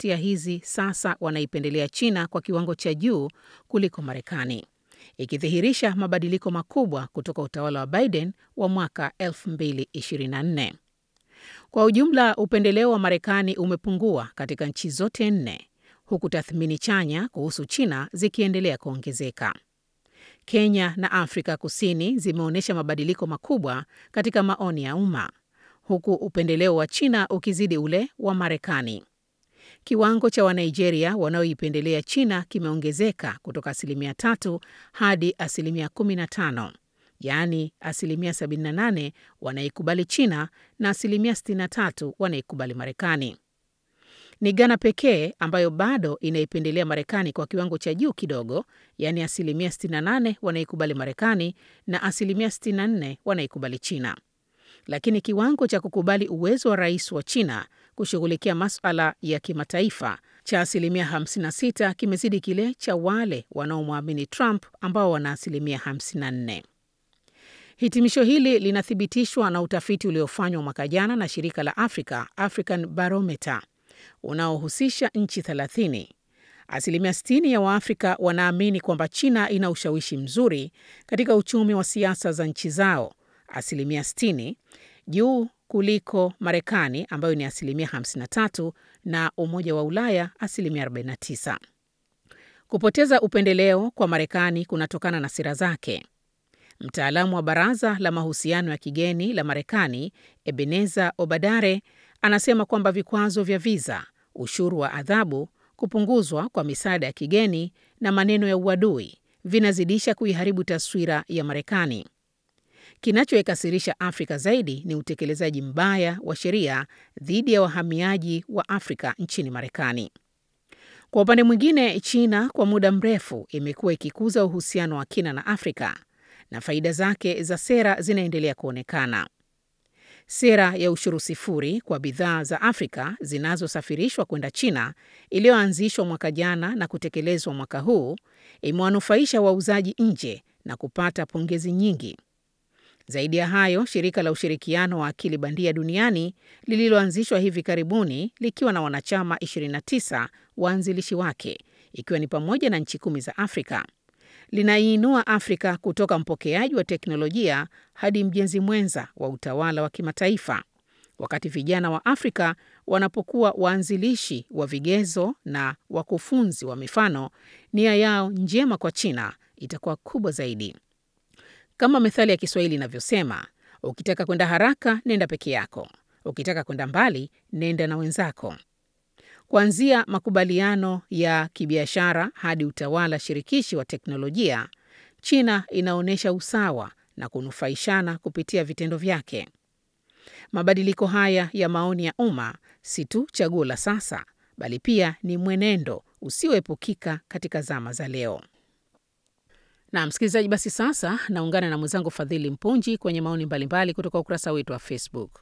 demokrasia hizi sasa wanaipendelea China kwa kiwango cha juu kuliko Marekani, ikidhihirisha mabadiliko makubwa kutoka utawala wa Biden wa mwaka 2024. Kwa ujumla, upendeleo wa Marekani umepungua katika nchi zote nne, huku tathmini chanya kuhusu China zikiendelea kuongezeka. Kenya na Afrika Kusini zimeonyesha mabadiliko makubwa katika maoni ya umma, huku upendeleo wa China ukizidi ule wa Marekani. Kiwango cha Wanigeria wanaoipendelea China kimeongezeka kutoka asilimia tatu hadi asilimia 15, yaani asilimia 78 wanaikubali China na asilimia 63 wanaikubali Marekani. Ni Ghana pekee ambayo bado inaipendelea Marekani kwa kiwango cha juu kidogo, yaani asilimia 68 wanaikubali Marekani na asilimia 64 wanaikubali China. Lakini kiwango cha kukubali uwezo wa rais wa China kushughulikia masuala ya kimataifa cha asilimia 56 kimezidi kile cha wale wanaomwamini Trump ambao wana asilimia 54. Hitimisho hili linathibitishwa na utafiti uliofanywa mwaka jana na shirika la Africa, African Barometer, unaohusisha nchi 30. Asilimia 60 ya Waafrika wanaamini kwamba China ina ushawishi mzuri katika uchumi wa siasa za nchi zao, asilimia 60 juu kuliko Marekani ambayo ni asilimia 53 na Umoja wa Ulaya asilimia 49. Kupoteza upendeleo kwa Marekani kunatokana na sera zake. Mtaalamu wa Baraza la Mahusiano ya Kigeni la Marekani, Ebeneza Obadare, anasema kwamba vikwazo vya viza, ushuru wa adhabu, kupunguzwa kwa misaada ya kigeni na maneno ya uadui vinazidisha kuiharibu taswira ya Marekani. Kinachoikasirisha Afrika zaidi ni utekelezaji mbaya wa sheria dhidi ya wahamiaji wa Afrika nchini Marekani. Kwa upande mwingine, China kwa muda mrefu imekuwa ikikuza uhusiano wa kina na Afrika na faida zake za sera zinaendelea kuonekana. Sera ya ushuru sifuri kwa bidhaa za Afrika zinazosafirishwa kwenda China iliyoanzishwa mwaka jana na kutekelezwa mwaka huu imewanufaisha wauzaji nje na kupata pongezi nyingi. Zaidi ya hayo, shirika la ushirikiano wa akili bandia duniani lililoanzishwa hivi karibuni likiwa na wanachama 29 waanzilishi wake, ikiwa ni pamoja na nchi kumi za Afrika, linaiinua Afrika kutoka mpokeaji wa teknolojia hadi mjenzi mwenza wa utawala wa kimataifa, wakati vijana wa Afrika wanapokuwa waanzilishi wa vigezo na wakufunzi wa mifano, nia yao njema kwa China itakuwa kubwa zaidi. Kama methali ya Kiswahili inavyosema, ukitaka kwenda haraka nenda peke yako, ukitaka kwenda mbali nenda na wenzako. Kuanzia makubaliano ya kibiashara hadi utawala shirikishi wa teknolojia, China inaonyesha usawa na kunufaishana kupitia vitendo vyake. Mabadiliko haya ya maoni ya umma si tu chaguo la sasa, bali pia ni mwenendo usioepukika katika zama za leo. Na msikilizaji, basi sasa naungana na mwenzangu Fadhili Mpunji kwenye maoni mbalimbali kutoka ukurasa wetu wa Facebook.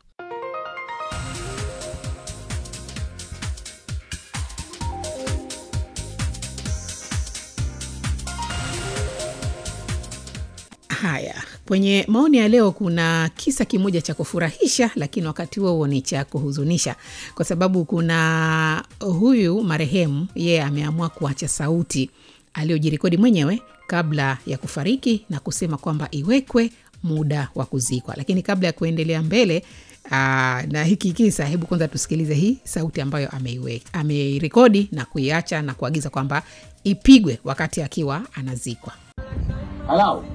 Haya, kwenye maoni ya leo kuna kisa kimoja cha kufurahisha, lakini wakati huo huo ni cha kuhuzunisha, kwa sababu kuna huyu marehemu, yeye ameamua kuacha sauti aliyojirekodi mwenyewe kabla ya kufariki na kusema kwamba iwekwe muda wa kuzikwa. Lakini kabla ya kuendelea mbele aa, na hiki kisa, hebu kwanza tusikilize hii sauti ambayo ameirekodi na kuiacha na kuagiza kwamba ipigwe wakati akiwa anazikwa. Hello.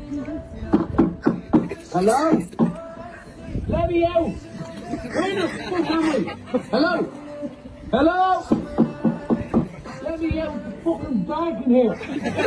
Hello. Let me out. Where the fuck am I? Hello. Hello. Let me out. It's fucking dark in here.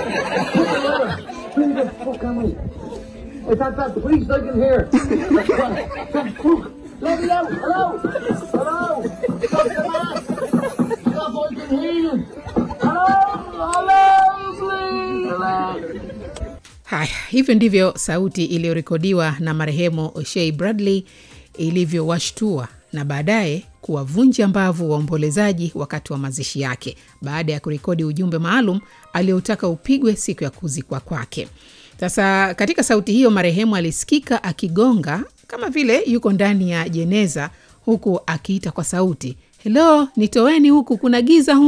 Where the fuck am I? Is that that police I can hear? That fuck. Let me out. Hello. Hello. Stop the man. Stop. I can hear you. Hello. Hello. Please. Hello. Haya, hivyo ndivyo sauti iliyorekodiwa na marehemu Shea Bradley ilivyowashtua na baadaye kuwavunja mbavu waombolezaji wakati wa mazishi yake, baada ya kurekodi ujumbe maalum aliotaka upigwe siku ya kuzikwa kwake. Sasa katika sauti hiyo, marehemu alisikika akigonga kama vile yuko ndani ya jeneza, huku akiita kwa sauti, helo, nitoeni huku, kuna giza humu.